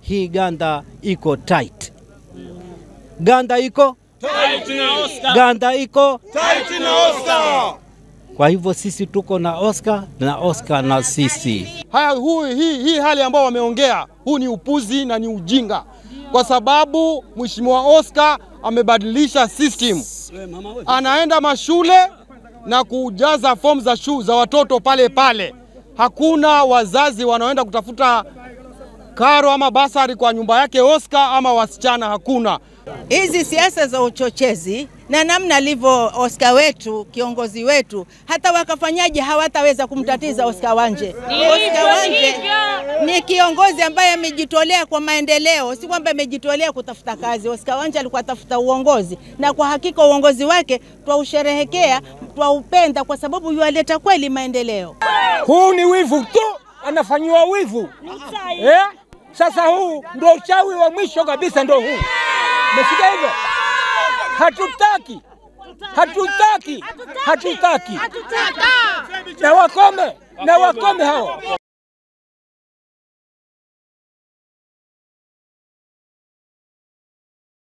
hii ganda iko tight, ganda iko ganda iko kwa hivyo sisi tuko na Oscar na Oscar na sisi. Haya, huu, hii, hii hali ambao wameongea huu ni upuzi na ni ujinga, kwa sababu Mheshimiwa Oscar amebadilisha system, anaenda mashule na kujaza fomu za shule za watoto pale pale. Hakuna wazazi wanaoenda kutafuta karo ama basari kwa nyumba yake Oscar ama wasichana, hakuna. Hizi siasa za uchochezi na namna alivyo Oscar wetu kiongozi wetu, hata wakafanyaje hawataweza kumtatiza Oscar Wanje. Oscar Wanje ni kiongozi ambaye amejitolea kwa maendeleo, si kwamba amejitolea kutafuta kazi. Oscar Wanje alikuwa atafuta uongozi, na kwa hakika uongozi wake twausherehekea, twaupenda kwa sababu yualeta kweli maendeleo. Huu ni wivu tu, anafanyiwa wivu eh? Sasa huu ndo uchawi wa mwisho kabisa, ndo huu. Umesikia hivyo? Hatutaki, hatutaki, hatutaki, na wakome, na wakome hao.